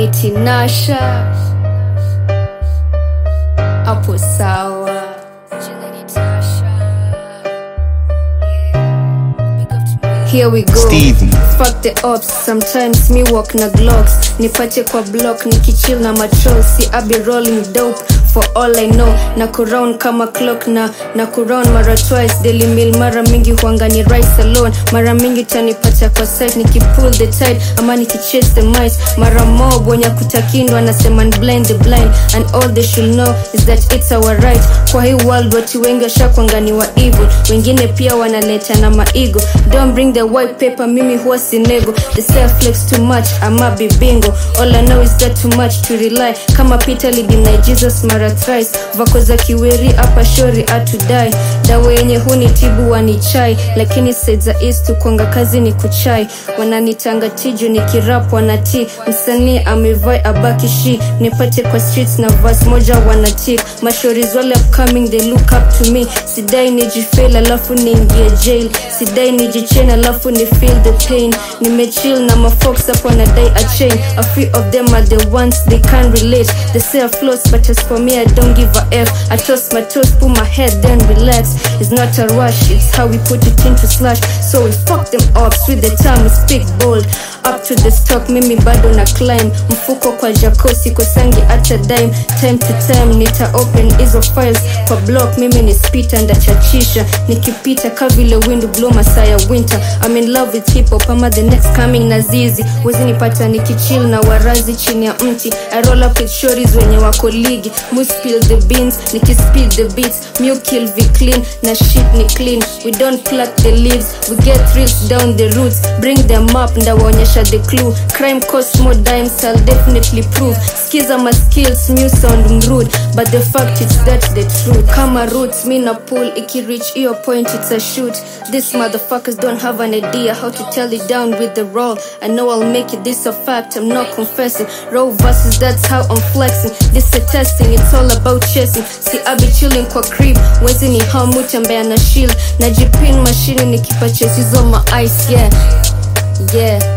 ni tinasha hapo sawa Here we go. Stevie. Fuck the ops, sometimes me walk na glocks nipate kwa block nikichill na matrol si abi rolling dope for all I know na kuround kama clock na na kuround mara twice daily meal mara mingi huanga ni rice alone mara mingi tanipata kwa site nikipull the tide ama nikichase the mice mara mob wenye kutakindwa nasema ni blind the blind and all they should know is that it's our right kwa hii world watu wengi washakwanga ni wa evil wengine pia wanaleta na maigo don't bring the white paper mimi huwa sinego the self flex too much ama bibingo all I know is that too much to rely kama Peter lidinai Jesus mara thrice vako za kiweri hapa shori atudai dawa yenye huni tibu wanichai lakini side za east kwanga kazi ni kuchai wananitanga tiju ni kirap wanati msanii amevai abaki shi nipate kwa streets na vas moja wanatik mashoris wale upcoming they look up to me sidai nijifail alafu niingie jail sidai nijichain alafu ni feel the pain nimechill na mafox hapo nadai a chain a few of them are the ones they can't relate they say I floss but as for me I don't give a F I toss my toes put my head then relax it's not a rush it's how we put it into slash so we fuck them up with the time we speak bold up to the stock mimi bado na climb mfuko kwa jakosi kosangi hata dime time to time nita open hizo files kwa block mimi ni spita ndachachisha nikipita ka vile wind blow masaa ya winter I'm in love with hip hop ama the next coming na zizi wezi nipata nikichill na warazi chini ya mti I roll up with shories wenye wako ligi mu spill the beans nikispeed the beats mu kill vi clean na shit ni clean we don't pluck the leaves we get thrills down the roots bring them up ndawaonyesha the clue crime cost more dimes I'll definitely prove skiza my skills mu sound rude but the fact is that's the truth kama roots mi na pull ikireach hiyo point it's a shoot these motherfuckers don't have an idea how to tell it down with the roll I know I'll make it this a fact I'm not confessing raw versus that's how I'm flexing this a testing it's all about chasing see I be chilling kwa crib wezi ni hamu tembea na shield najipin mashini nikipa chase hizo ma ice yeah yeah